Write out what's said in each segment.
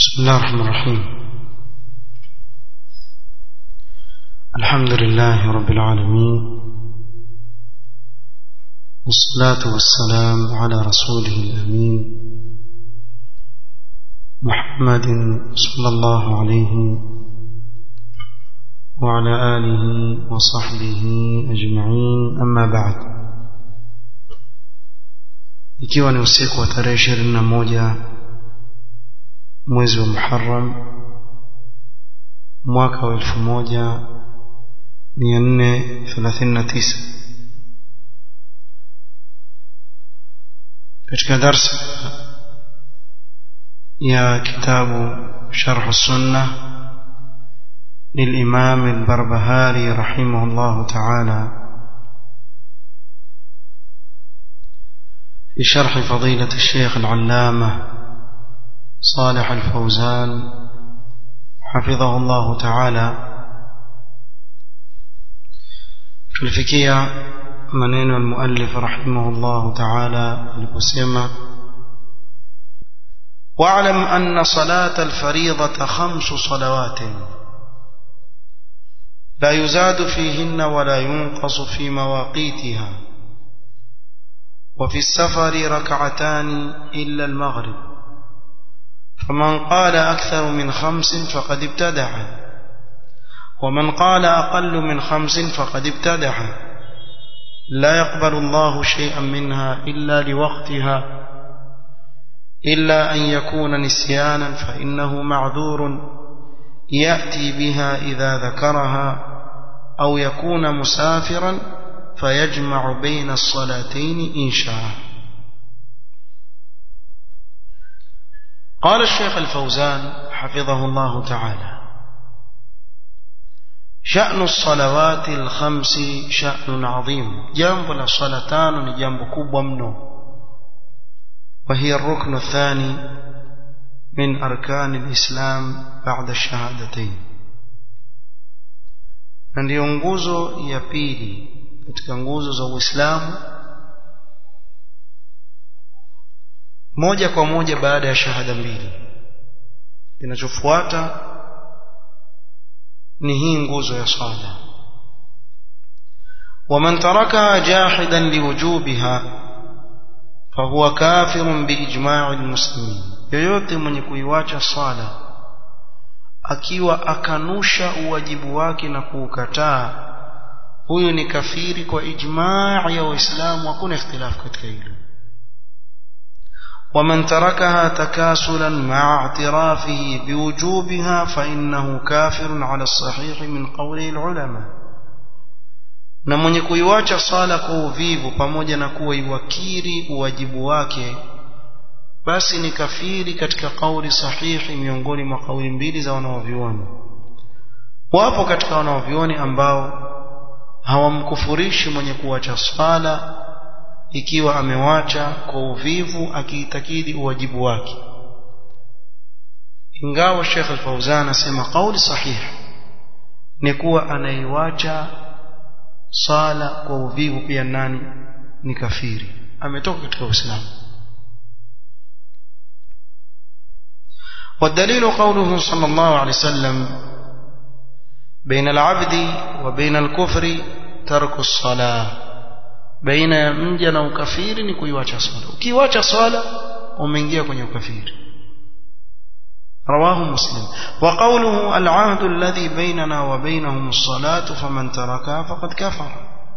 بسم الله الرحمن الرحيم الحمد لله رب العالمين والصلاة والسلام على رسوله الأمين محمد صلى الله عليه وعلى آله وصحبه أجمعين أما بعد ikiwa ni usiku wa tarehe ishirini na moja mwezi wa Muharram mwaka wa elfu moja mia nne thelathini na tisa katika darsa ya kitabu sharh sunna للإمام البربهاري رحمه الله تعالى بشرح فضيلة الشيخ العلامة صالح الفوزان حفظه الله تعالى tulifikia maneno almuallif rahimahullahu taala aliposema واعلم أن صلاة الفريضة خمس صلوات لا يزاد فيهن ولا ينقص في مواقيتها وفي السفر ركعتان إلا المغرب فمن قال أكثر من خمس فقد ابتدع ومن قال أقل من خمس فقد ابتدع لا يقبل الله شيئا منها إلا لوقتها إلا أن يكون نسيانا فإنه معذور يأتي بها إذا ذكرها أو يكون مسافرا فيجمع بين الصلاتين إن شاء قال الشيخ الفوزان حفظه الله تعالى شأن الصلوات الخمس شأن عظيم جنب الصلاتان جنب كوب منه وهي الركن الثاني من أركان الإسلام بعد الشهادتين na ndiyo nguzo ya pili katika nguzo za Uislamu moja kwa moja baada ya shahada mbili kinachofuata ni hii nguzo ya sala ومن تركها جاحدا لوجوبها فهو كافر بإجماع المسلمين yoyote mwenye kuiwacha sala akiwa akanusha uwajibu wake na kuukataa huyu ni kafiri kwa ijmaa ya waislamu hakuna ikhtilafu katika hilo ومن تركها تكاسلا مع اعترافه بوجوبها فإنه كافر على الصحيح من قول العلماء na mwenye kuiwacha sala kwa uvivu pamoja na kuwa iwakiri uwajibu wake basi ni kafiri katika kauli sahihi miongoni mwa kauli mbili za wanaovyuoni wapo katika wanaovyuoni ambao hawamkufurishi mwenye kuwacha swala ikiwa amewacha kwa uvivu akiitakidi uwajibu wake ingawa Sheikh Al-Fauzan asema kauli sahihi ni kuwa anaiwacha sala kwa uvivu pia nani ni kafiri ametoka katika Uislamu والدليل قوله صلى الله عليه وسلم بين العبد وبين الكفر ترك الصلاة بين mja na ukafiri ni kuiwacha swala ukiwacha swala umeingia kwenye ukafiri رواه مسلم وقوله العهد الذي بيننا وبينهم الصلاة فمن تركها فقد كفر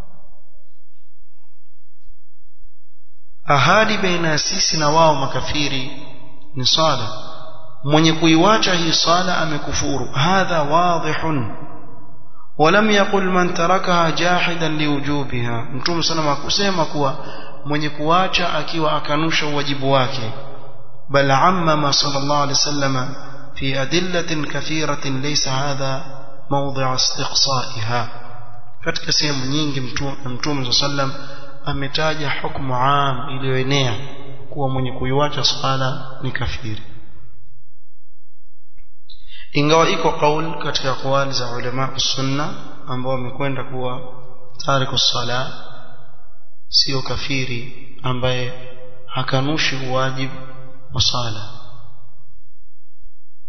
ahadi baina ya sisi na wao makafiri ni sala mwenye kuiwacha hii sala amekufuru hadha wadhihun ولم يقل من تركها جاحدا لوجوبها mtume sana hakusema kuwa mwenye kuacha akiwa akanusha wajibu wake بل عمم صلى الله عليه وسلم في أدلة كثيرة ليس هذا موضع استقصائها katika sehemu nyingi mtume sallam ametaja hukumu am iliyoenea kuwa mwenye kuiwacha swala ni kafiri ingawa iko kaul katika kauli za ulama sunna ambao wamekwenda kuwa tariku sala sio kafiri ambaye hakanushi uwajibu wa sala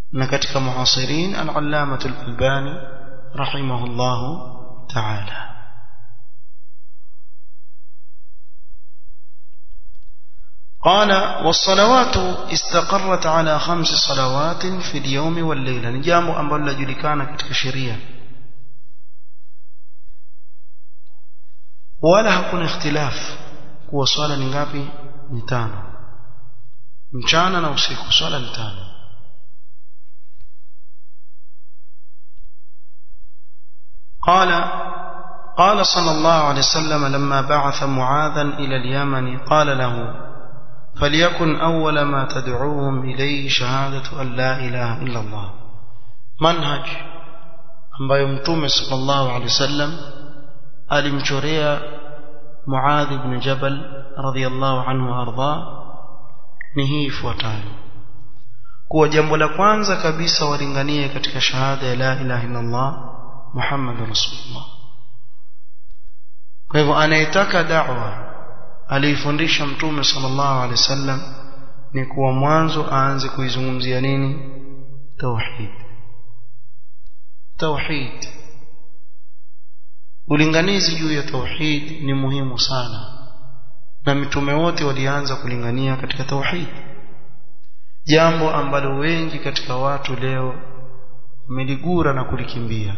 na katika muasirin al-allamah al-albani rahimahullah ta'ala قال والصلوات استقرت على خمس صلوات في اليوم والليلة نجامو ambalo lajulikana katika sheria wala hakuna ikhtilaf kuwa swala ni ngapi ni tano mchana na usiku swala ni tano قال قال صلى الله عليه وسلم لما بعث معاذا إلى اليمن قال له فليكن أول ما تدعوهم إليه شهادة أن لا إله إلا الله منهج ambayo mtume sallallahu alaihi wasallam alimchorea Muadh ibn Jabal radhiyallahu anhu arda ni hii ifuatayo kuwa jambo la kwanza kabisa walinganie katika shahada ya la ilaha illa Allah Muhammadur Rasulullah kwa hivyo anayetaka da'wa aliifundisha mtume sallallahu alaihi wasallam ni kuwa mwanzo aanze kuizungumzia nini tauhid tauhid ulinganizi juu ya tauhid ni muhimu sana na mitume wote walianza kulingania katika tauhid jambo ambalo wengi katika watu leo wameligura na kulikimbia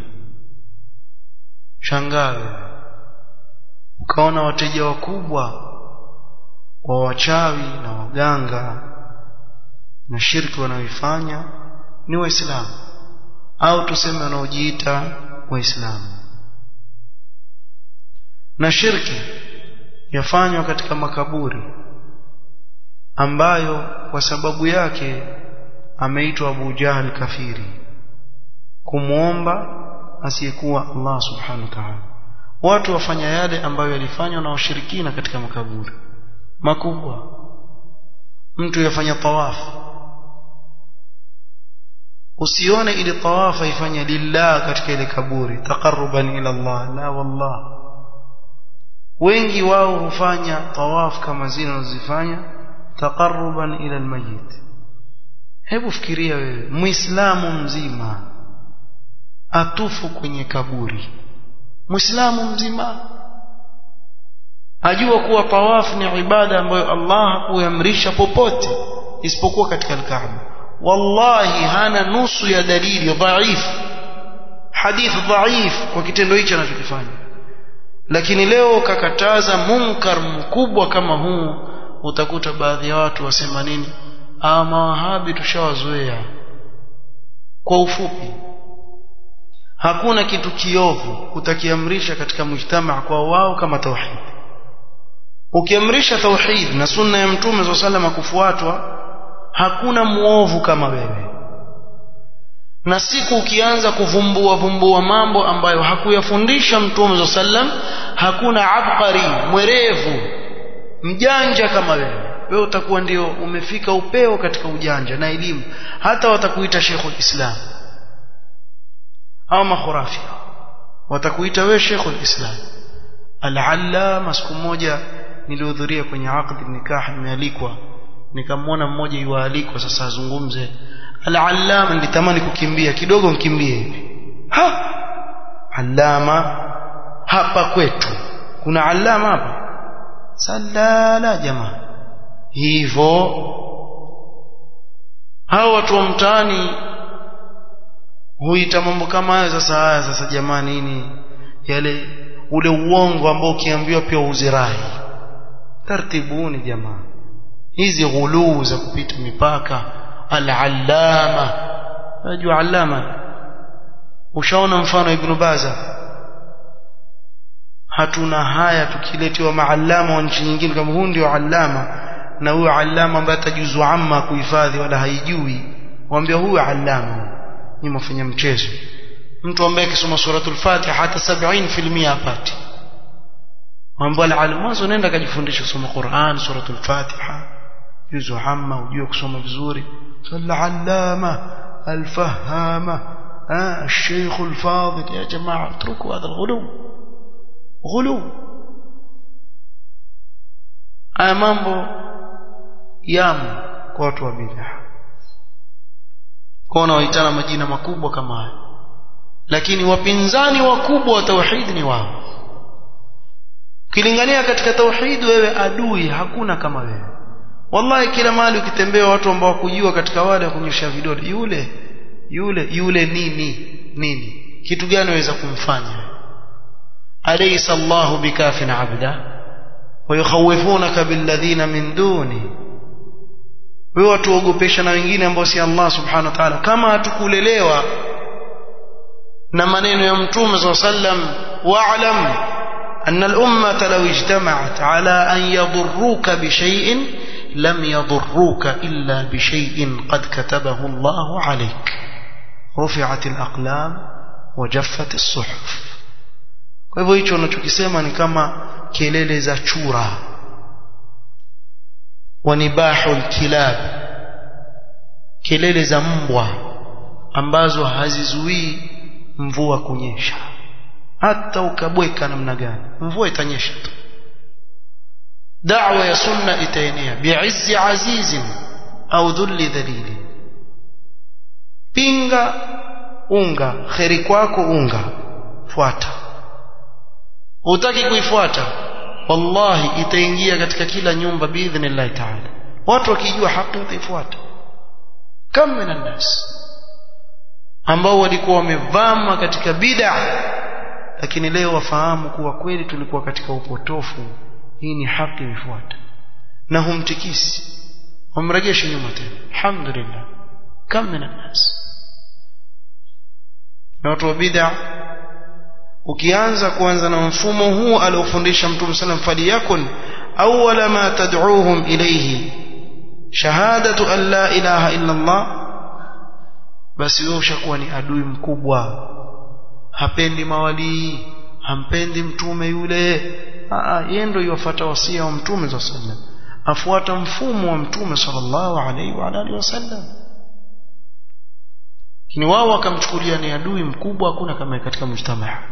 shangawe ukaona wateja wakubwa wa wachawi na waganga na shirki wanaoifanya ni waislamu au tuseme wanaojiita waislamu na shirki yafanywa katika makaburi ambayo kwa sababu yake ameitwa Abu Jahal kafiri kumuomba asiyekuwa Allah subhanahu wa ta'ala watu wafanya yale ambayo yalifanywa na washirikina katika makaburi makubwa mtu yafanya tawafu usione ile tawafa ifanye lillah katika ile kaburi taqarruban ila Allah la wallah wengi wao hufanya tawaf kama zile wanazofanya taqarruban ila almayit hebu fikiria wewe muislamu mzima atufu kwenye kaburi muislamu mzima ajua kuwa tawaf ni ibada ambayo Allah hakuamrisha popote isipokuwa katika al-Kaaba wallahi hana nusu ya dalili dhaif hadith dhaif kwa kitendo hicho anachokifanya lakini leo kakataza munkar mkubwa kama huu utakuta baadhi ya watu wasema nini ah mawahabi tushawazoea kwa ufupi hakuna kitu kiovu utakiamrisha katika mujtamaa kwa wao kama tauhid ukiamrisha tauhid na sunna ya mtume swalla sallam kufuatwa hakuna muovu kama wewe na siku ukianza kuvumbua vumbua mambo ambayo hakuyafundisha mtume swalla sallam hakuna abqari mwerevu mjanja kama wewe wewe utakuwa ndio umefika upeo katika ujanja na elimu hata watakuita Sheikhul Islam au makhurafi watakuita wewe Sheikhul Islam al-allama siku moja nilihudhuria kwenye aqd nikah nimealikwa nikamwona mmoja yualikwa sasa azungumze al-allama nilitamani kukimbia kidogo nkimbie hivi ha allama hapa kwetu kuna allama hapa salala jamaa hivyo hao watu wa mtaani huita mambo kama hayo sasa haya sasa jamani nini yale ule uongo ambao ukiambiwa pia uzirai tartibuni jamaa hizi ghuluu za kupita mipaka al-allama unajua allama ushaona mfano ibn baza hatuna haya tukiletewa maallama wa nchi nyingine kama huyu ndio allama na huyo allama ambaye atajuzu amma kuhifadhi wala haijui waambia huyu allama ni mfanya mchezo mtu ambaye akisoma suratul fatiha hata 70% apati mambo al mwanzo nenda kajifundisha kusoma Qur'an suratul fatiha juzu amma ujue kusoma vizuri al-allama al-fahama الشيخ الفاضل يا جماعة اتركوا هذا الغلو غلو haya mambo yamo kwa watu wa bid'a kwa wanaoitana majina makubwa kama haya lakini wapinzani wakubwa wa tauhid ni wao ukilingania katika tauhid wewe adui hakuna kama wewe wallahi kila mahali ukitembea watu ambao wakujua katika wale wa kunyosha vidole yule yule yule nini nini kitu gani waweza kumfanya alaysa Allahu bikafin abda wayukhawifunaka billadhina min duni wewe watuogopesha na wengine ambao si Allah subhanahu wa ta'ala kama hatukulelewa na maneno ya mtume صلى الله عليه وسلم واعلم أن الأمة لو اجتمعت على أن يضروك بشيء لم يضروك إلا بشيء قد كتبه الله عليك رفعت الأقلام وجفت الصحف kwa hivyo hicho unachokisema ni kama kelele za chura wanibahul kilab kelele za mbwa ambazo hazizuii mvua kunyesha hata ukabweka namna gani mvua itanyesha tu da'wa ya sunna itaenea bi'izzi azizin au dhulli dhalili pinga unga kheri kwako unga fuata utaki kuifuata wallahi itaingia katika kila nyumba biidhnillah ta'ala watu wakijua haki wataifuata kama min nas ambao walikuwa wamevama katika bid'a lakini leo wafahamu kuwa kweli tulikuwa katika upotofu hii ni haki ifuata na humtikisi humrejeshi nyuma tena alhamdulillah kam min nas na watu wa bid'a ukianza kuanza na mfumo huu aliofundisha mtume sallam faliyakun awwala ma tad'uuhum ilayhi shahadatu an la ilaha illa Allah basi wewe ushakuwa ni adui mkubwa hapendi mawalii hampendi mtume yule yeye ndio yufuata wasia wa mtume sallallahu alaihi wasallam afuata mfumo wa mtume sallallahu alaihi wa alihi wasallam lakini wao wakamchukulia ni adui mkubwa hakuna kama katika mjtamaa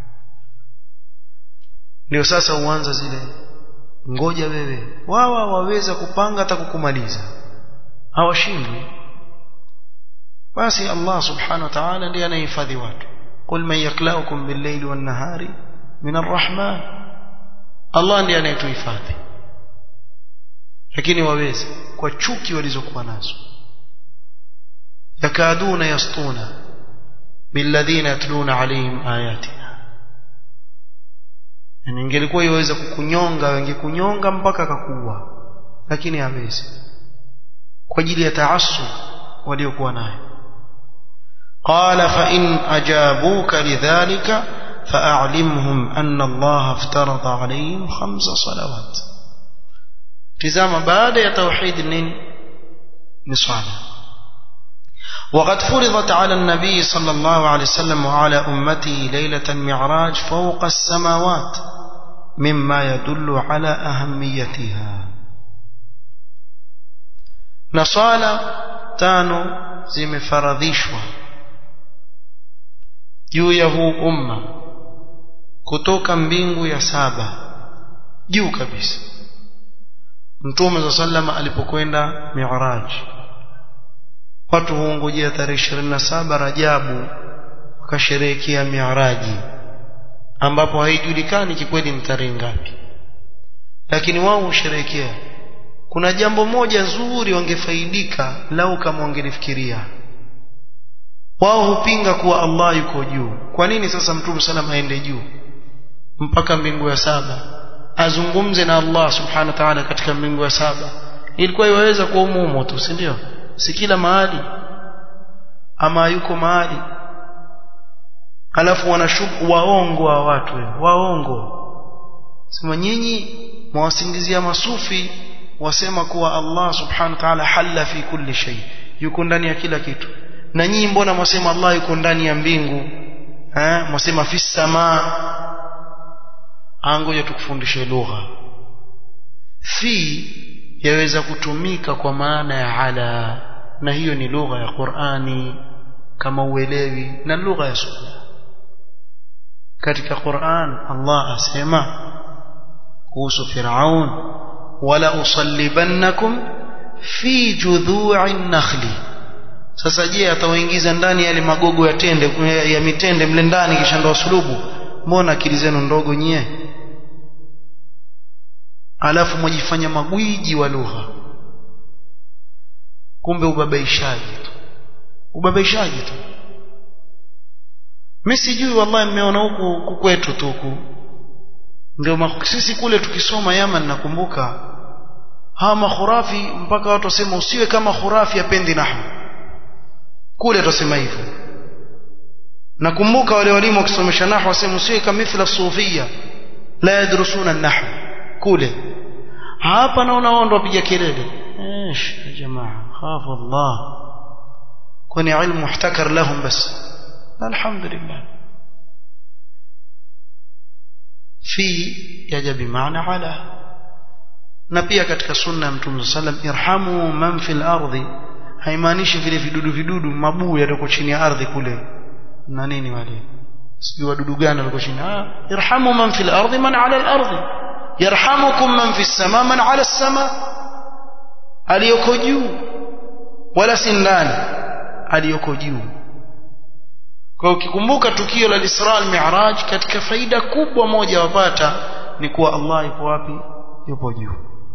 ndio sasa uanza zile ngoja wewe wao waweza kupanga hata kukumaliza hawashindwi basi Allah subhanahu wa ta'ala ndiye anayehifadhi watu qul man yaklaukum bil-layli wan-nahari min ar-rahman Allah ndiye anayetuhifadhi lakini waweze kwa chuki walizokuwa nazo yakaduna yastuna billadhina yatluna alayhim ayatina yani ingelikuwa iweza kukunyonga wangekunyonga mpaka akakuua lakini hawezi kwa ajili ya taassub waliokuwa nayo قال فإن أجابوك لذلك فأعلمهم أن الله افترض عليهم خمس صلوات تزام بعد يا توحيد نين نصانا وقد فرضت على النبي صلى الله عليه وسلم وعلى أمته ليلة المعراج فوق السماوات مما يدل على أهميتها نصالا تانو زي فرضيشوا juu ya huu umma kutoka mbingu ya saba juu kabisa mtume za sallama alipokwenda mi'raj watu huongojea tarehe 27 Rajabu wakasherehekea mi'raji ambapo haijulikani kikweli ni tarehe ngapi lakini wao husherehekea kuna jambo moja zuri wangefaidika lau kama wangelifikiria wao hupinga kuwa Allah yuko juu kwa nini sasa mtume salam aende juu mpaka mbingu ya saba azungumze na Allah subhanahu wa ta'ala katika mbingu ya saba ilikuwa iwaweza kuwa umumo tu si ndio si kila mahali ama yuko mahali alafu wanashuku waongo wa watu waongo sema nyinyi mwasingizia masufi wasema kuwa Allah subhanahu wa ta'ala halla fi kulli shay yuko ndani ya kila kitu na nyinyi mbona mwasema Allah yuko ndani ya mbingu eh mwasema fi samaa angoja tukufundishe lugha fi yaweza kutumika kwa maana ya ala na hiyo ni lugha ya Qur'ani kama uelewi na lugha ya sunna katika Qur'an Allah asema kuhusu Firaun wala usallibannakum fi judhu'in nakhli sasa je atawaingiza ndani yale magogo ya tende ya, ya mitende mle ndani kisha ndo wasulubu mbona akili zenu ndogo nyie alafu mwajifanya magwiji wa lugha kumbe ubabaishaji tu ubabaishaji tu mimi sijui wallahi mmeona huku kwetu tu huku ndio sisi kule tukisoma Yaman nakumbuka hawa makhurafi mpaka watu wasema usiwe kama khurafi apendi nahwu kule tusema hivyo nakumbuka wale walimu wakisomesha nahwu wasema usiwe kama mithla sufia la yadrusuna nahwu kule hapa naona wao ndio wapiga kelele ايش يا جماعه خاف الله كوني علم محتكر لهم بس الحمد لله في yaja bimaana ala na pia katika sunna ya mtume sallam irhamu man fil ardi haimaanishi vile vidudu vidudu mabuu yatoko chini ya ardhi kule na nini wale sijui wadudu gani waliko chini ah irhamu man fil ardi man ala al ardi yarhamukum man fis sama man ala as sama aliyoko juu wala si ndani aliyoko juu kwa ukikumbuka tukio la Isra al-Mi'raj katika faida kubwa moja wapata ni kuwa Allah yupo wapi yupo juu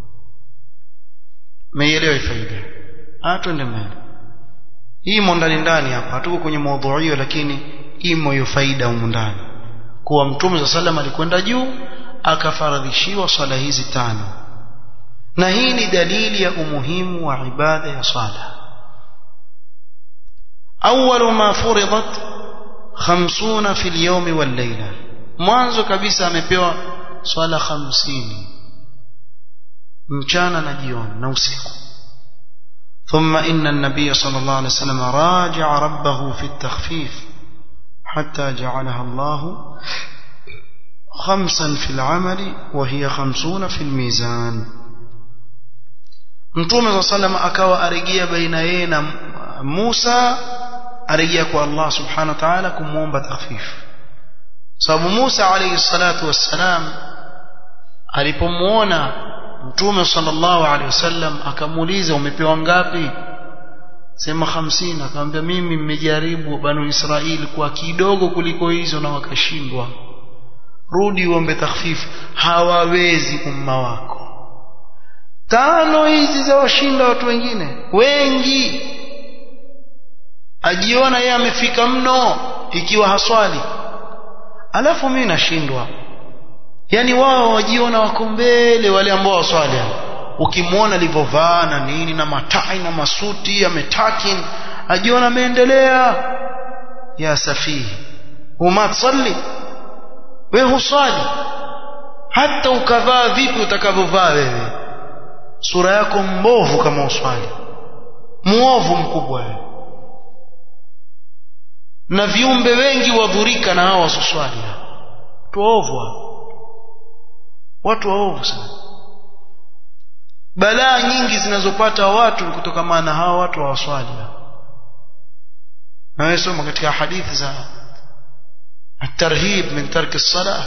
meielewa faida atwende mbele imo ndani ndani hapa hatuko kwenye maudhui hiyo lakini imo hiyo faida humu ndani kuwa mtume za sallam alikwenda juu akafaradhishiwa swala hizi tano na hii ni dalili ya umuhimu wa ibada ya sala awwalu ma furidat 50 fi al-yawm wal-layla mwanzo kabisa amepewa swala 50 mchana na jioni na usiku ثم إن النبي صلى الله عليه وسلم راجع ربه في التخفيف حتى جعلها الله خمسا في العمل وهي خمسون في الميزان mtume saa salam akawa arejea baina yeye na musa arejea kwa allah subhanahu wa taala kumwomba takhfifu sababu musa alaihi salatu wassalam alipomwona mtume sallallahu alaihi wasallam akamuuliza umepewa ngapi sema hamsini akamwambia mimi mmejaribu banu israeli kwa kidogo kuliko hizo na wakashindwa rudi uombe takhfifu hawawezi umma wako tano hizi za washinda watu wengine wengi ajiona yeye amefika mno ikiwa haswali alafu mimi nashindwa yani wao wajiona wako mbele wale ambao waswali ukimwona alivyovaa na nini na matai na masuti ametakin ajiona ameendelea ya safihi huma tusalli we huswali hata ukavaa vipi utakavyovaa wewe sura yako mbovu kama uswali muovu mkubwa wewe na viumbe wengi wadhurika na hawa wasuswali watu waovu watu waovu sana balaa nyingi zinazopata watu kutokamana na hawa watu hawaswali na wewe soma katika hadithi za الترهيب من ترك الصلاة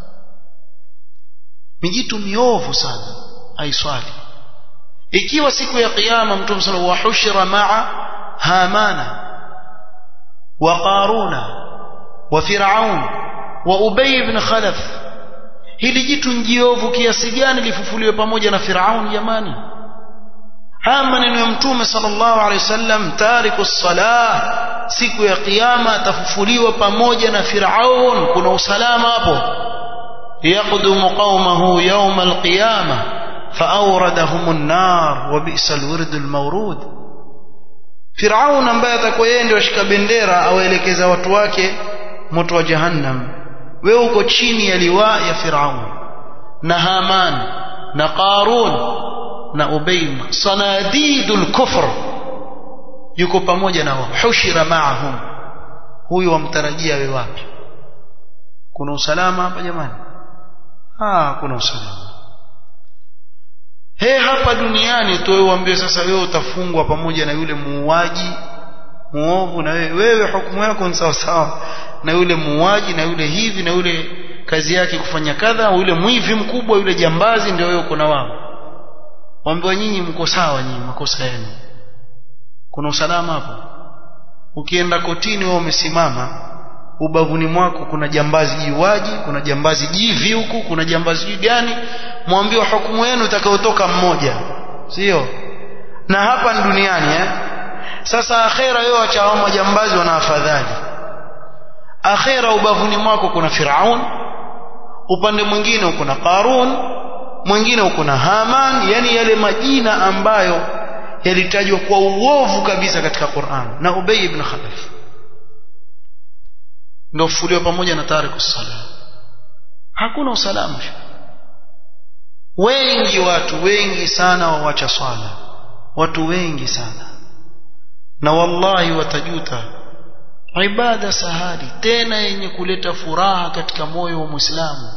mijitu miovu sana haiswali ikiwa siku ya kiyama mtume sala wa hushira maa hamana wa qaruna wa firaun wa ubay ibn khalaf hili jitu njiovu kiasi gani lifufuliwe pamoja na firaun jamani haya maneno ya mtume sallallahu alaihi wasallam tariku salah siku ya kiyama atafufuliwa pamoja na firaun kuna usalama hapo yaqdumu qaumahu yawm alqiyama faawradahum an-nar wa bi'sa alwird almawrud firaun ambaye atakuwa yeye ndio ashika bendera awaelekeza watu wake moto wa jahannam wewe uko chini ya liwa ya firaun na haman na qarun na ubay sanadidul kufr yuko pamoja na wao hushira maahum huyu wamtarajia wewe wapi kuna usalama hapa jamani ah kuna usalama he hapa duniani tu wewe uambie sasa wewe utafungwa pamoja na yule muuaji muovu na wewe wewe hukumu yako ni sawa sawa na yule muuaji na yule hivi na yule kazi yake kufanya kadha yule mwivi mkubwa yule jambazi ndio wewe uko na wao waambiwa nyinyi mko sawa nyinyi makosa yenu kuna usalama hapo ukienda kotini wewe umesimama ubavuni mwako kuna jambazi jiwaji kuna jambazi jivi huku kuna jambazi gani mwambiwa hukumu yenu itakayotoka mmoja sio na hapa ni duniani eh sasa akhera yao acha majambazi wana afadhali akhera ubavuni mwako kuna Firaun upande mwingine uko na Qarun mwingine uko na Haman yani yale majina ambayo yalitajwa kwa uovu kabisa katika Qur'an na Ubay ibn Khalaf ndio fuliwa pamoja na tariku sala hakuna usalama wengi watu wengi sana wawacha swala watu wengi sana na wallahi watajuta ibada sahali tena yenye kuleta furaha katika moyo wa Muislamu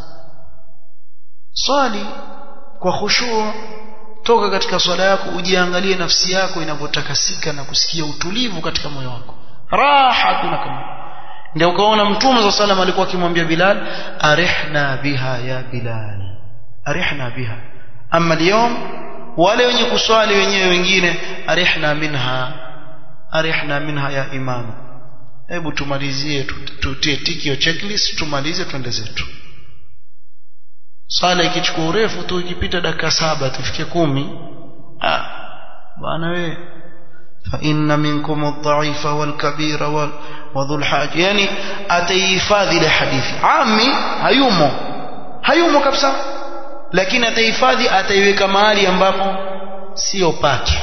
swali kwa khushu toka katika swala yako ujiangalie nafsi yako inavyotakasika na kusikia utulivu katika moyo wako raha kuna kama ndio ukaona mtume wa sallam alikuwa akimwambia Bilal arihna biha ya Bilal arihna biha ama leo wale wenye kuswali wenyewe wengine arihna minha arihna minha ya imam hebu tumalizie tutie tiki checklist tumalize twende zetu sala ikichukua urefu tu ikipita dakika saba tufike kumi ah bwana wewe فإن منكم الضعيف والكبير وذو الحاج يعني atahifadhi ile hadithi ami hayumo hayumo kabisa lakini atahifadhi ataiweka mahali ambapo sio pake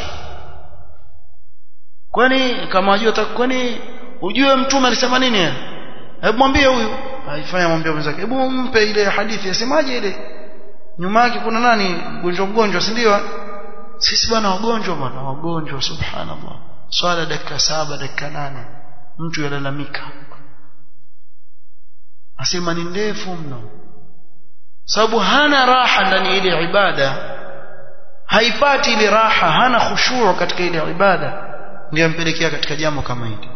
kwani kama unajua kwani ujue mtume alisema nini hebu mwambie huyu aifanya mwambie mwenzake hebu mpe ile hadithi asemaje ile nyuma yake kuna nani mgonjwa mgonjwa si ndio sisi bwana wagonjwa bwana wagonjwa subhanallah swala dakika saba dakika nane mtu yalalamika asema ni ndefu mno sababu hana raha ndani ile ibada haipati ile raha hana khushuu katika ile ibada ndio ampelekea katika jambo kama hili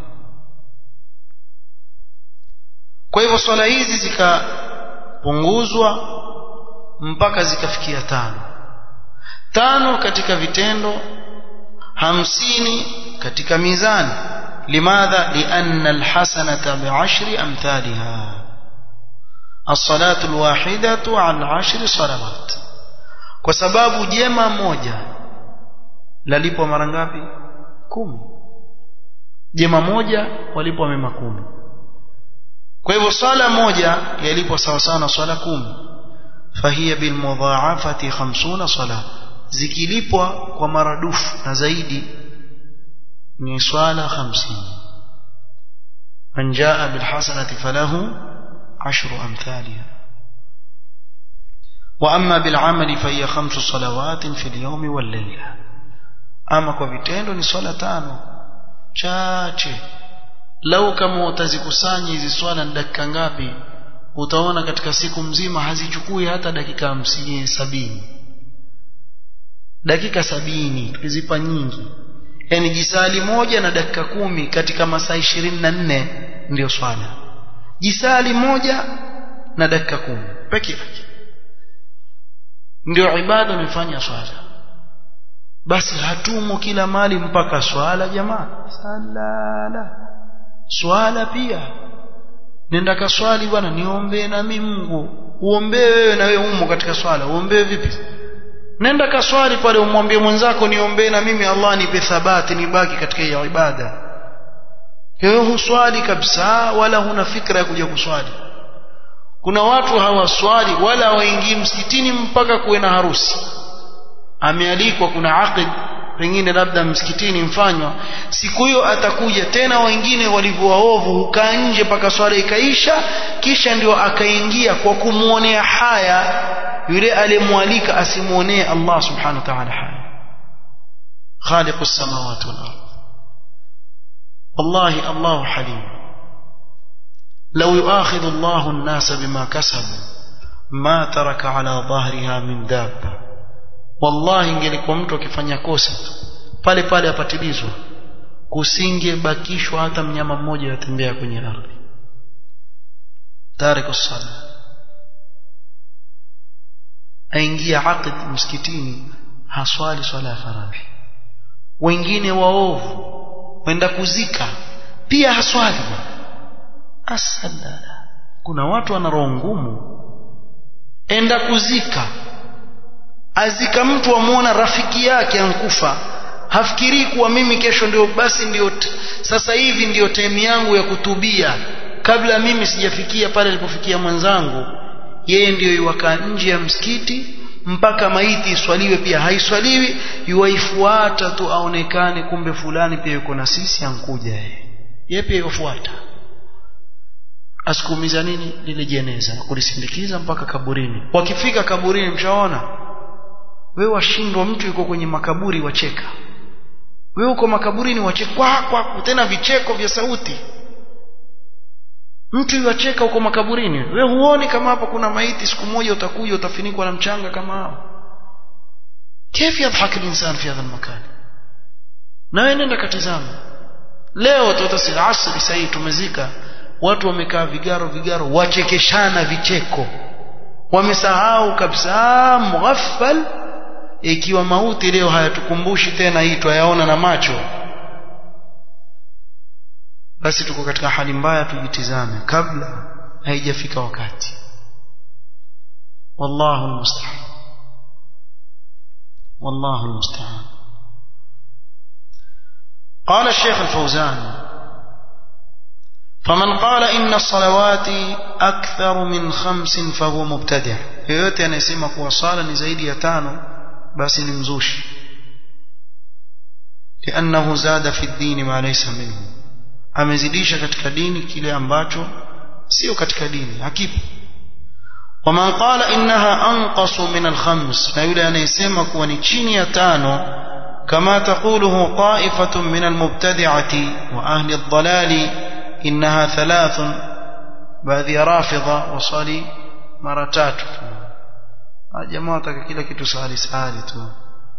kwa hivyo swala hizi zikapunguzwa mpaka zikafikia tano tano katika vitendo hamsini katika mizani limadha lianna alhasanata bi'ashri amthaliha الصلاة الواحدة عن عشر صلوات kwa sababu jema moja lalipwa mara ngapi kumi jema moja walipwa mema kumi kwa hivyo swala moja yalipwa sawa sawa na swala kumi fahiya bilmudhaafati 50 sala zikilipwa kwa maradufu na zaidi ni swala 50 man jaa bilhasanati falahu ashru amthaliha واما بالعمل فهي خمس صلوات في اليوم والليله اما kwa vitendo ni swala tano chache lau kama utazikusanya hizi swala ni dakika ngapi utaona katika siku mzima hazichukui hata dakika hamsini sabini dakika sabini tukizipa nyingi yani jisali moja na dakika kumi katika masaa ishirini na nne ndio swala jisali moja na dakika kumi peke yake ndio ibada umefanya swala basi hatumo kila mali mpaka swala jamaa salala swala pia nenda kaswali bwana niombee na mimi Mungu uombee wewe na wewe umo katika swala uombee vipi nenda kaswali pale umwambie mwenzako niombee na mimi Allah nipe thabati nibaki katika hiyo ibada wewe huswali kabisa wala huna fikra ya kuja kuswali kuna watu hawaswali wala waingii msikitini mpaka kuwe na harusi amealikwa kuna aqid pengine labda msikitini mfanywa siku hiyo atakuja tena wengine walivyo waovu hukaa nje mpaka swala ikaisha kisha ndio akaingia kwa kumwonea haya yule aliyemwalika asimwonee Allah subhanahu wa ta'ala haya khaliqu samawati wal ardh wallahi Allah halim لو يؤاخذ الله الناس بما كسبوا ما ترك على ظهرها من دابه wallahi ingelikuwa mtu akifanya kosa pale pale apatilizwa kusingebakishwa hata mnyama mmoja yatembea kwenye ardhi tariku sala aingia aqid msikitini haswali swala ya faradhi wengine waovu wenda kuzika pia haswali asala kuna watu wana roho ngumu enda kuzika azika mtu amwona rafiki yake ankufa hafikirii kuwa mimi kesho ndio basi ndio sasa hivi ndio time yangu ya kutubia kabla mimi sijafikia pale alipofikia mwenzangu yeye ndiyo iwakaa nje ya msikiti mpaka maiti iswaliwe pia haiswaliwi yuwaifuata tu aonekane kumbe fulani pia yuko na sisi ankuja yeye yeye pia yufuata asikuumiza nini lile jeneza na kulisindikiza mpaka kaburini wakifika kaburini mshaona wewe washindwa mtu yuko kwenye makaburi wacheka wewe uko makaburini wacheka kwa, kwa tena vicheko vya sauti mtu yuacheka uko makaburini we huoni kama hapa kuna maiti siku moja utakuja utafinikwa na mchanga kama hao كيف يضحك الإنسان في هذا المكان na wewe nenda katizama leo tutasi asri sahii tumezika watu wamekaa vigaro vigaro wachekeshana vicheko wamesahau kabisa mughaffal ikiwa mauti leo hayatukumbushi tena hii twayaona na macho basi tuko katika hali mbaya tujitizame kabla haijafika wakati wallahu almusta'an wallahu almusta'an قال الشيخ الفوزان فمن قال إن الصلوات أكثر من خمس فهو مبتدع yoyote anayesema kuwa sala ni zaidi ya tano basi ni mzushi لأنه زاد في الدين ما ليس منه amezidisha katika dini kile ambacho sio katika dini hakipo waman qala innaha anqasu min alkhams na yule anayesema kuwa ni chini ya tano kama taquluhu ta'ifatun min almubtadi'ati wa ahli ad-dalali innaha thalathun baadhi ya rafidha wasali mara tatu jamaa wataka kila kitu sahali sahali tu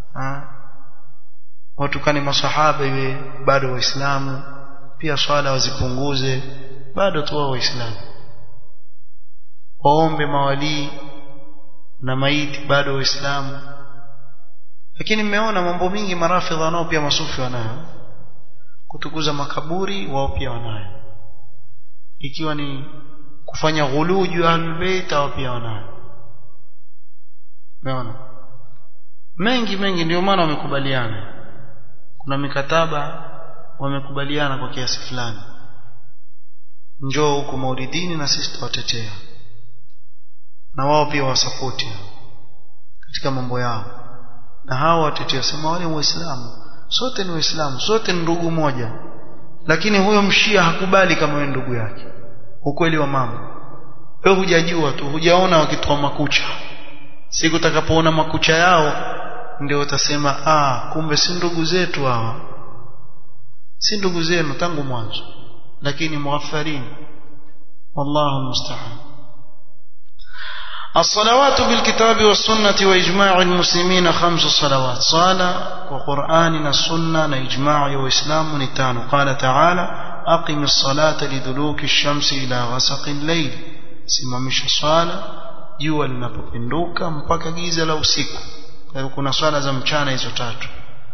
watukani masahaba iwe bado waislamu pia swala wazipunguze bado tu wao waislamu waombe mawalii na maiti bado waislamu lakini mmeona mambo mingi marafidha nao pia masufi wanayo kutukuza makaburi wao pia wanayo ikiwa ni kufanya ghuluu juu ya ahlulbeit hao pia wanayo umeona mengi mengi ndio maana wamekubaliana kuna mikataba wamekubaliana kwa kiasi fulani njoo huko maulidini na sisi tuwatetea na wao pia wasapoti katika mambo yao na hao watetea sema wale waislamu sote ni waislamu sote ni ndugu moja lakini huyo mshia hakubali kama wewe ndugu yake ukweli wa mambo wewe hujajua tu hujaona wakitoa makucha siku utakapoona makucha yao ndio utasema ah kumbe si ndugu zetu hawa si ndugu zenu tangu mwanzo lakini muaffarin wallahu musta'an الصلوات بالكتاب والسنة وإجماع المسلمين خمس صلوات صلاة وقرآن السنة وإجماع وإسلام نتان قال تعالى أقم الصلاة لدلوك الشمس إلى غسق الليل simamisha swala jua linapopinduka mpaka giza la usiku kwa hiyo kuna swala za mchana hizo tatu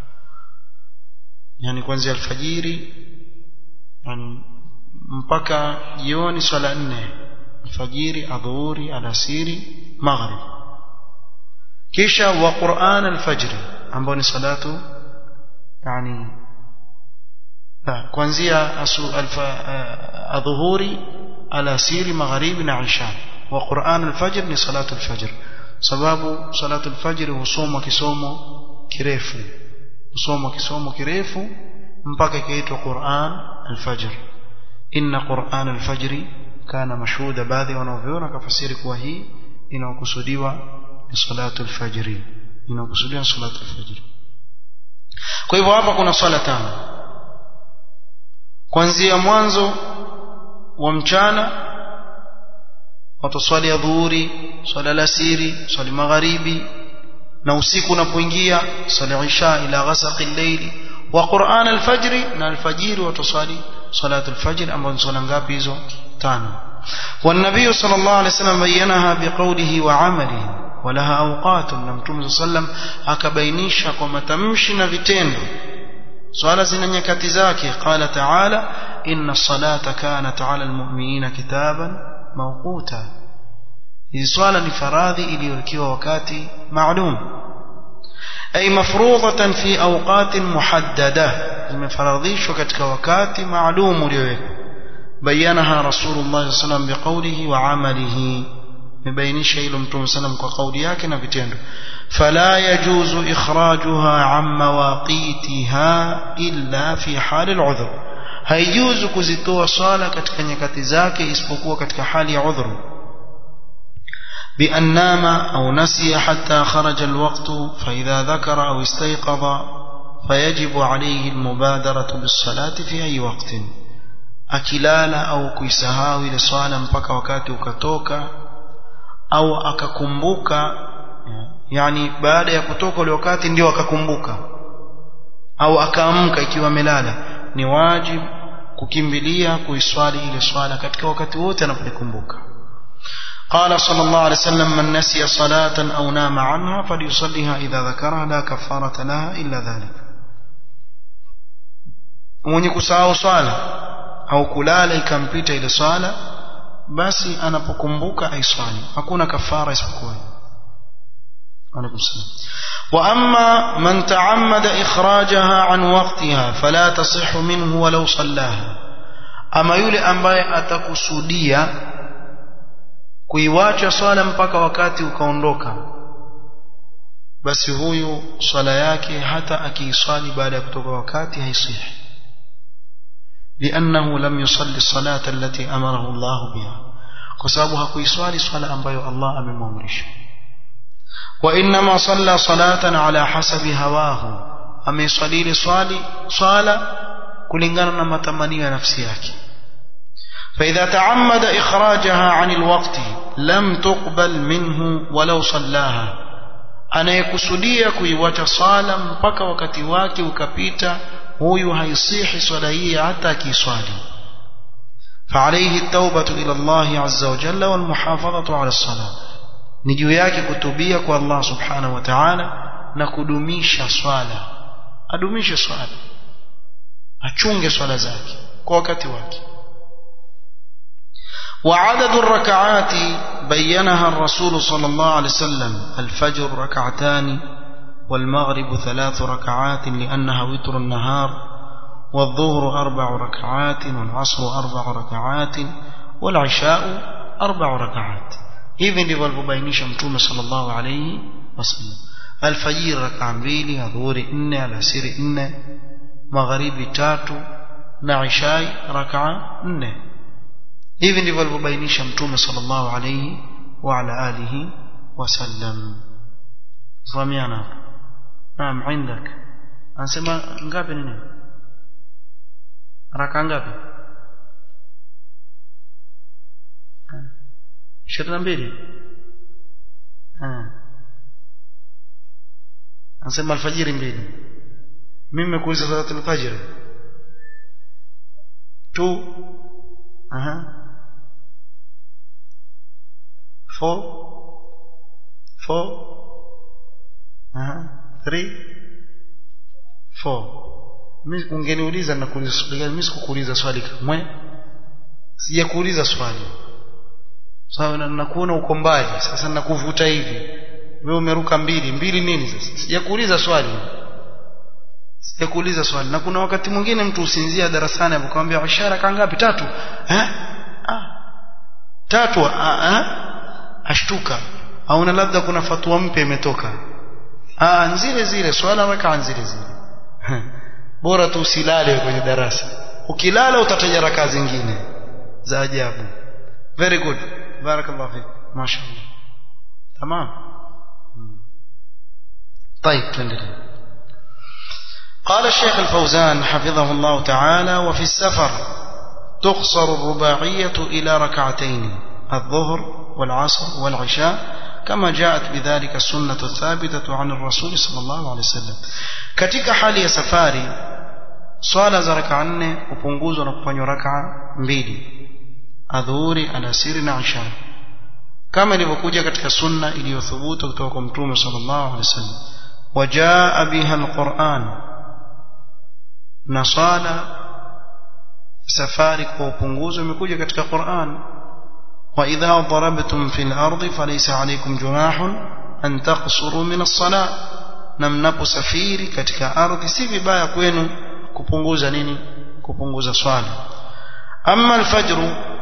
yani kuanzia alfajiri yani mpaka jioni swala nne alfajiri adhuhuri alasiri maghrib kisha wa quran alfajri ambao ni salatu yani la kuanzia adhuhuri alasiri magharibi na isha wa quran alfajr ni salatu alfajr sababu salatu alfajr husomwa kisomo kirefu husomwa kisomo kirefu mpaka ikaitwa Qur'an al-Fajr inna Qur'an al-Fajr kana mashhuda baadhi wanaoviona kafasiri kuwa hii inaokusudiwa ni salatu al-Fajr inaokusudiwa salatu al-Fajr kwa hivyo hapa kuna swala tano kuanzia mwanzo wa mchana wataswali adhuhuri swala alasiri swali magharibi na usiku unapoingia swali isha ila ghasaqi al-layli wa Qur'an al-fajr na al-fajr wataswali salatu al-fajr ambazo ni swala ngapi hizo tano والنبي صلى الله عليه وسلم بينها بقوله وعمله ولها أوقات na Mtume صلى الله عليه وسلم akabainisha kwa matamshi na vitendo swala zina nyakati zake qala ta'ala inna salata kanat ala almu'minina kitaban mawquta hii swala ni faradhi iliyowekewa wakati maalum ay mafrudatan fi awqatin muhaddada imefaradhishwa katika wakati maalum uliowekwa bayanaha rasulullah sallam biqawlihi wa amalihi mebainisha hilo mtume sallam kwa kauli yake na vitendo fala yajuzu ikhrajuha an mawaqitiha illa fi hali al'udhr haijuzu kuzitoa swala katika nyakati zake isipokuwa katika hali ya udhuru بأن نام أو نسي حتى خرج الوقت فإذا ذكر أو استيقظ فيجب عليه المبادرة بالصلاة في أي وقت akilala au kuisahau ile swala mpaka wakati ukatoka au akakumbuka yani baada ya kutoka ule wakati ndio akakumbuka au akaamka ikiwa amelala ni wajibu kukimbilia kuiswali ile swala katika wakati wote anapokumbuka قال صلى الله عليه وسلم من نسي صلاة أو نام عنها فليصليها إذا ذكرها لا كفارة لها إلا ذلك mwenye kusahau swala au kulala ikampita ile swala basi anapokumbuka aiswali hakuna kafara isipokuwa alaikum salam wa amma man ta'ammada ikhrajaha an waqtiha fala tasihhu minhu walau sallaha ama yule ambaye atakusudia kuiwacha swala mpaka wakati ukaondoka basi huyu swala yake hata akiiswali baada ya kutoka wakati haisihi لأنه لم يصلي الصلاة التي أمره الله بها كسابها كيسوالي صلاة أنبيو الله أمم أمرش وإنما صلى صلاة على حسب هواه أما يصلي لصالي صلاة كلنغانا ما تمني نفسيك فإذا تعمد إخراجها عن الوقت لم تقبل منه ولو صلاها anayekusudia kuiwacha swala mpaka wakati wake ukapita huyu haisihi swala hii hata akiswali فعليه التوبة إلى الله عز وجل والمحافظة على الصلاة نجو yake kutubia kwa Allah subhanahu wa ta'ala na kudumisha swala adumishe swala achunge swala zake kwa wakati wake وعدد الركعات بينها الرسول صلى الله عليه وسلم الفجر ركعتان والمغرب ثلاث ركعات لأنها وتر النهار والظهر أربع ركعات والعصر أربع ركعات والعشاء أربع ركعات hivi ndivyo alivyobainisha mtume sallallahu alayhi wasallam alfajiri rakaa mbili adhuhuri nne alasiri nne magharibi tatu na ishai rakaa nne hivi ndivyo alivyobainisha mtume sallallahu alayhi wa ala alihi wasallam fahamiana naam indak anasema ngapi nini raka ngapi ishirini na mbili anasema alfajiri mbili mimi nimekuuliza salatu alfajiri two aha four four aha three four mimi ungeniuliza na kuuliza swali gani mimi sikukuuliza swali kamwe sijakuuliza swali sawa na nakuona uko mbali sasa nakuvuta hivi wewe umeruka mbili mbili nini sasa sijakuuliza swali sijakuuliza swali na kuna wakati mwingine mtu usinzia darasani akamwambia ishara kangapi tatu eh ah tatu ah, ah ashtuka auna labda kuna fatwa mpya imetoka ah zile zile swala weka zile zile bora tu usilale kwenye darasa ukilala utataja raka zingine za ajabu very good barakallahu fik mashaallah tamam طيب تندري قال الشيخ الفوزان حفظه الله تعالى وفي السفر تقصر الرباعية إلى ركعتين الظهر والعصر والعشاء كما جاءت بذلك السنة الثابتة عن الرسول صلى الله عليه وسلم katika hali ya safari swala za raka nne hupunguzwa na kufanywa raka mbili adhuhuri alasiri na isha kama ilivyokuja katika sunna iliyothubutu kutoka kwa mtume sallallahu alaihi wasallam wajaa biha alquran na swala safari kwa upunguzo imekuja katika Qur'an wa idha darabtum fil ardi falaysa alaykum junahun an taqsuru min as-salah na mnaposafiri katika ardhi si vibaya kwenu kupunguza nini kupunguza swala amma al-fajr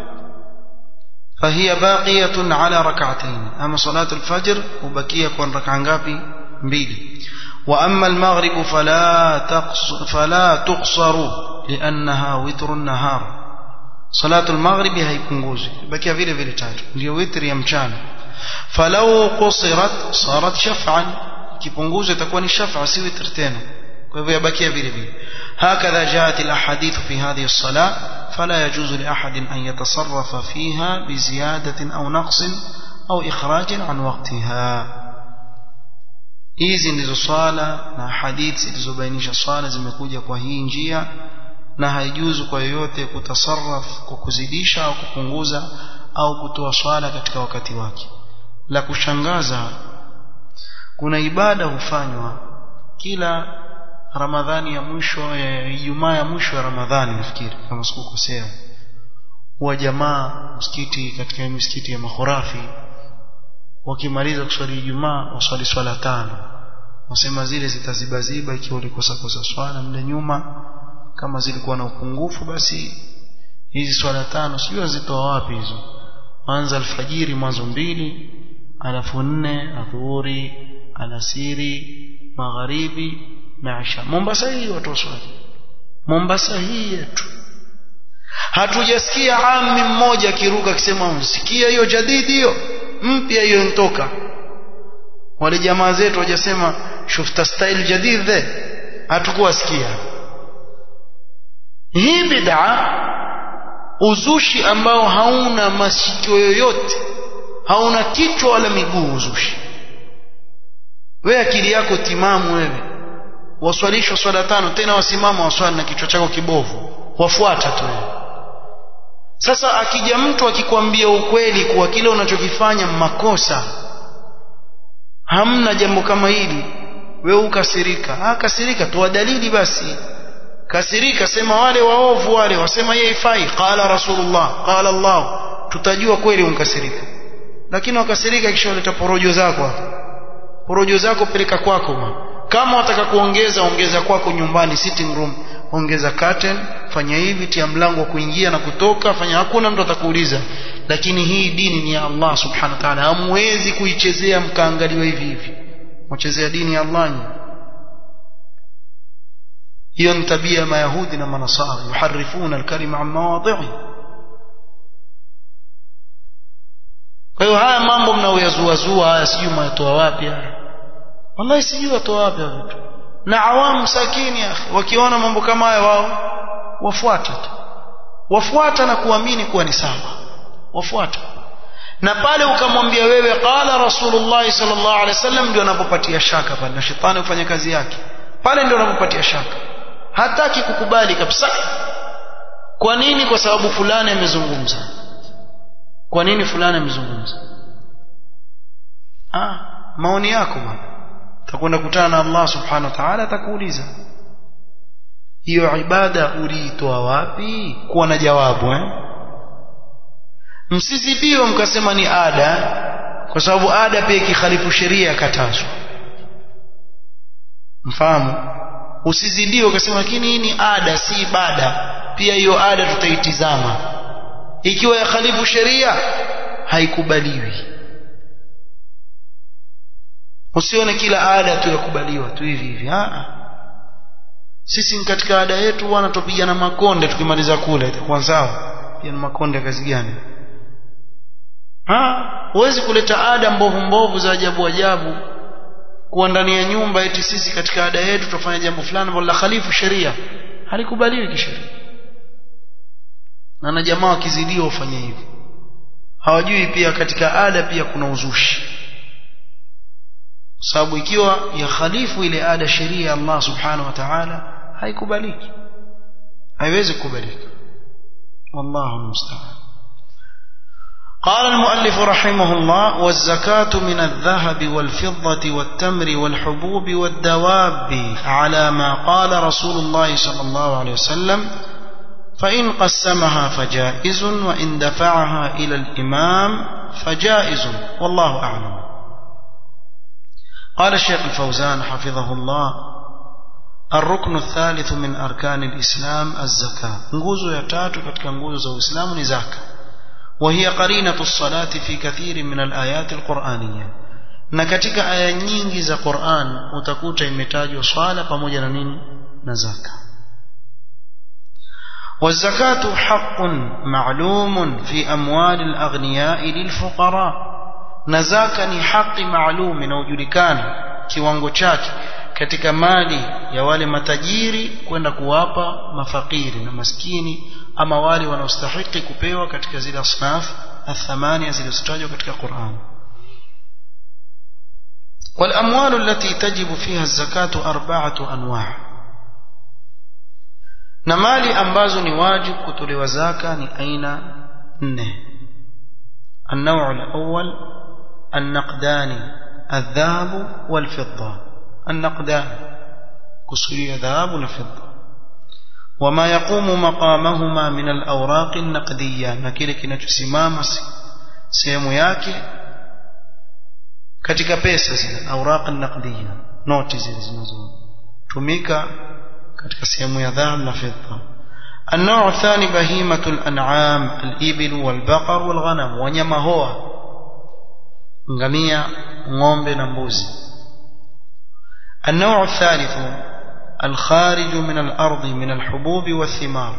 فهي باقية على ركعتين أما صلاة الفجر وبكية كون ركعة ngapi mbili وأما المغرب فلا تقصر فلا تقصر لأنها وتر النهار صلاة المغرب هيpunguzi bakia vile vile tatu ndio witri ya mchana falau qusirat sarat shaf'an kipunguzo itakuwa ni shaf'a si witr tena kwa hivyo yabakia vile vile هكذا جاءت الأحاديث في هذه الصلاة فلا يجوز لأحد أن يتصرف فيها بزيادة أو نقص أو إخراج عن وقتها hizi ndizo swala na hadithi zilizobainisha swala zimekuja kwa hii njia na haijuzu kwa yoyote kutasarraf kwa kuzidisha au kupunguza au kutoa swala katika wakati wake la kushangaza kuna ibada hufanywa kila ramadhani ya mwisho ijumaa ya mwisho ya ramadhani nafikiri kama sikukosea wa jamaa msikiti katika misikiti ya makhurafi wakimaliza kuswali Ijumaa waswali swala tano wasema zile zitazibaziba ikiwa ulikosa kosa swala mle nyuma kama zilikuwa na upungufu basi hizi swala tano sijui wazitoa wapi hizo mwanzo alfajiri mwanzo mbili alafu nne adhuhuri alasiri magharibi na isha Mombasa hii watu waswali Mombasa hii yetu hatujasikia ami mmoja akiruka akisema msikia hiyo jadidi hiyo mpya hiyo ntoka wale jamaa zetu wajasema shufta style jadid the hatukuwa sikia hii bid'a uzushi ambao hauna masikio yoyote hauna kichwa wala miguu uzushi wewe akili yako timamu wewe waswalishwa swala tano tena wasimama waswali na kichwa chako kibovu wafuata tu sasa akija mtu akikwambia ukweli kuwa kile unachokifanya makosa hamna jambo kama hili wewe ukasirika ah kasirika toa dalili basi kasirika sema wale waovu wale wasema yeye ifai qala rasulullah qala allah tutajua kweli unkasirika lakini wakasirika kisha uleta porojo zako hapo porojo zako peleka kwako ma. kama wataka kuongeza ongeza kwako nyumbani sitting room ongeza curtain fanya hivi tia mlango wa kuingia na kutoka fanya hakuna mtu atakuuliza lakini hii dini ni ya Allah subhanahu wa ta'ala hamwezi kuichezea mkaangaliwa hivi hivi mchezea dini ya Allah hiyo ni tabia ya mayahudi na manasara yuharifuna alkalima an mawadhi'i kwa hiyo haya mambo mnaoyazuazua haya sijui mwatoa wapi haya wallahi sijui watoa wapi vitu na awamu sakini ya wakiona mambo kama haya wao wafuata tu wafuata na kuamini kuwa ni sawa wafuata na pale ukamwambia wewe qala rasulullah sallallahu alaihi wasallam ndio anapopatia shaka pale na shetani hufanya kazi yake pale ndio anapopatia shaka hataki kukubali kabisa kwa nini kwa sababu fulani amezungumza kwa nini fulani amezungumza ah maoni yako bwana utakwenda kutana na Allah subhanahu wa ta'ala atakuuliza hiyo ibada uliitoa wapi kuwa na jawabu eh msizibiwe mkasema ni ada kwa sababu ada pia ikikhalifu sheria yakatazwa mfahamu usizidiwe ukasema lakini hii ni ada si ibada pia hiyo ada tutaitizama ikiwa yakhalifu sheria haikubaliwi usione kila ada tu yakubaliwa tu hivi hivi ah sisi katika ada yetu wana tupigana makonde tukimaliza kula itakuwa sawa pia na makonde kazi gani ha huwezi kuleta ada mbovu mbovu za ajabu ajabu kuwa ndani ya nyumba eti sisi katika ada yetu tutafanya jambo fulani ambalo la khalifu sheria halikubaliwi kisheria na na jamaa wakizidiwa ufanye hivyo hawajui pia katika ada pia kuna uzushi sababu ikiwa ya khalifu ile ada sheria ya Allah subhanahu wa ta'ala haikubaliki haiwezi kukubalika wallahu musta'an قال المؤلف رحمه الله والزكاة من الذهب والفضة والتمر والحبوب والدواب على ما قال رسول الله صلى الله عليه وسلم فإن قسمها فجائز وإن دفعها إلى الإمام فجائز والله أعلم قال الشيخ الفوزان حفظه الله الركن الثالث من أركان الإسلام الزكاة nguzo ya tatu katika nguzo za Uislamu ni zaka وهي قرينة الصلاة في كثير من الآيات القرآنية na katika aya nyingi za Qur'an utakuta imetajwa swala pamoja na nini na zaka والزكاة حق معلوم في أموال الأغنياء للفقراء نزاكا ni haki maalum inayojulikana kiwango chake katika mali ya wale matajiri kwenda kuwapa mafakiri na maskini ama wale wanaostahiki kupewa katika zile asnaf athamania zilizotajwa katika Qur'an والأموال التي تجب فيها الزكاة أربعة أنواع na mali ambazo ni wajibu kutolewa zaka ni aina nne النوع الأول النقدان الذهب والفضة النقدان كسرية ذهب وفضة وما يقوم مقامهما من الأوراق النقدية نكيل kinachosimama sehemu yake katika pesa zile awraq an-naqdiyya noti zile zinazotumika katika sehemu ya dhahab na fedha النوع الثاني بهيمة الأنعام الإبل والبقر والغنم وnyama hoa ngamia ng'ombe na mbuzi النوع الثالث الخارج من الأرض من الحبوب والثمار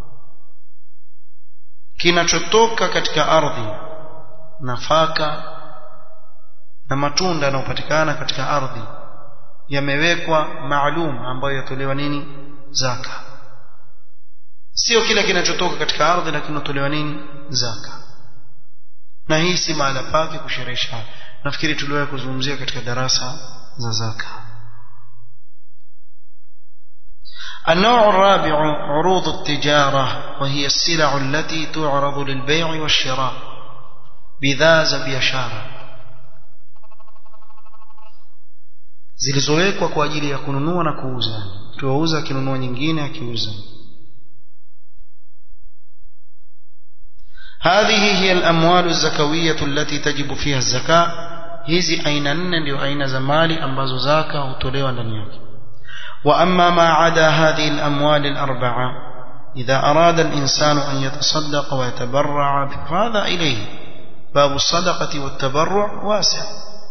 kinachotoka katika ardhi nafaka na matunda yanayopatikana katika ardhi yamewekwa maalum ambayo yatolewa nini zaka sio kile kinachotoka katika ardhi lakini yatolewa nini zaka na hii si mahala pake kusherehesha nafikiri tuliwahi kuzungumzia katika darasa za zaka النوع الرابع عروض التجارة وهي السلع التي تعرض للبيع والشراء bidhaa za biashara zilizowekwa kwa ajili ya kununua na kuuza tuwauza akinunua nyingine akiuza هذه هي الأموال الزكوية التي تجب فيها الزكاة hizi aina nne ndio aina za mali ambazo zaka hutolewa ndani yake وأما ما عدا هذه الأموال الأربعة إذا أراد الإنسان أن يتصدق ويتبرع فهذا إليه باب الصدقة والتبرع واسع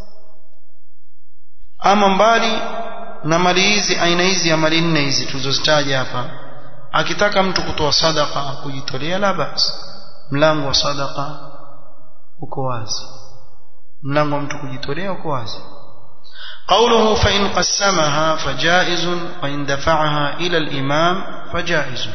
ama mbali na mali hizi aina hizi ya mali nne hizi tulizozitaja hapa akitaka mtu kutoa sadaka kujitolea la basi mlango wa sadaka uko wazi mlango wa mtu kujitolea uko wazi قوله فإن قسمها فجائز وإن دفعها إلى الإمام فجائز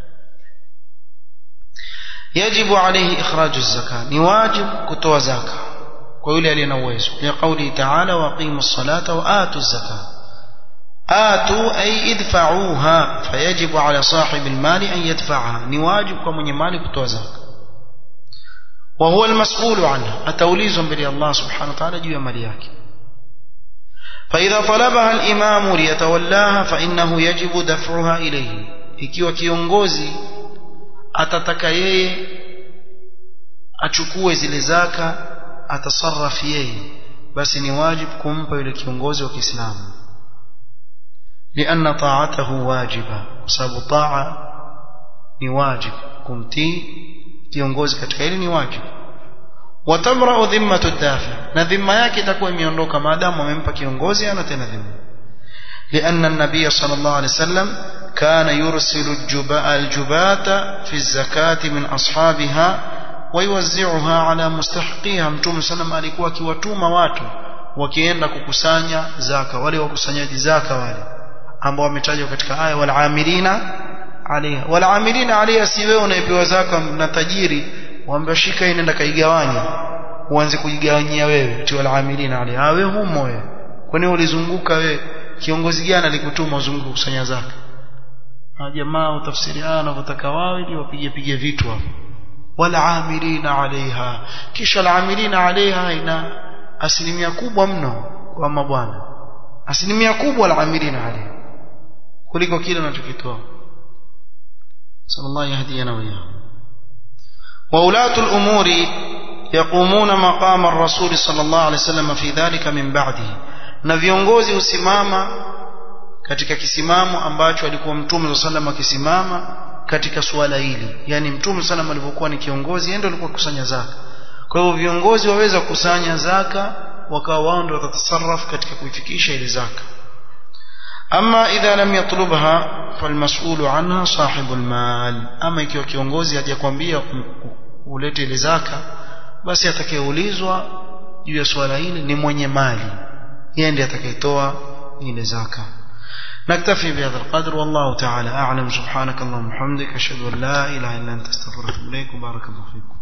يجب عليه إخراج الزكاة نواجب كتوى زكاة ويولي علينا ويسو لقوله تعالى وقيموا الصلاة وآتوا الزكاة آتوا أي ادفعوها فيجب على صاحب المال أن يدفعها نواجب كمن مال كتوى زكاة وهو المسؤول عنها أتوليز بلي الله سبحانه وتعالى جوا ملياك فإذا طلبها الإمام ليتولاها فإنه يجب دفعها إليه ikiwa kiongozi atataka yeye achukue zile zaka atasarraf yeye basi ni wajibu kumpa yule kiongozi wa Kiislamu لأن طاعته واجبة sababu taa ni wajibu kumtii kiongozi katika hili ni wajibu watamra'u dhimmatu dafi na dhimma yake itakuwa imeondoka maadamu amempa kiongozi ana tena dhimma لأن النبي صلى الله عليه وسلم كان يرسل الجباة في الزكاة من أصحابها ويوزعها على مستحقيها mtume sallam alikuwa akiwatuma watu wakienda kukusanya zaka wale wakusanyaji zaka wale ambao wametajwa katika aya walamilina alayha walamilina alayha si wewe unayepewa zaka na tajiri waambia shika hii nenda kaigawanya uanze kujigawanyia wewe ti walamilina alayha wewe humo wewe kwani ulizunguka wewe kiongozi gani alikutuma uzunguke kusanya zaka jamaa utafsiri aya wanavyotaka wao ili wapige pige vitu hapo walamilina alaiha kisha alamilina alaiha ina asilimia kubwa mno kwa mabwana asilimia kubwa alamilina alaiha kuliko kile unachokitoa صلى الله يهدينا وإياهم وولاة الأمور يقومون مقام الرسول صلى الله عليه وسلم في ذلك من بعده na viongozi husimama katika kisimamo ambacho alikuwa mtume saa salam akisimama katika suala hili yani mtume salam alivyokuwa ni kiongozi yeye ndio alikuwa kusanya zaka kwa hivyo viongozi waweza kukusanya zaka wakawa wao ndio watatasarraf katika kuifikisha ile zaka ama idha lam yatlubha falmas'ulu anha sahibu almal ama ikiwa kiongozi hajakwambia ulete ile zaka basi atakayeulizwa juu ya swala hili ni mwenye mali yeye ndiye atakayetoa ile zaka نكتفي بهذا القدر والله تعالى أعلم سبحانك اللهم وبحمدك أشهد أن لا إله إلا أنت استغفرك إليك وبارك الله فيكم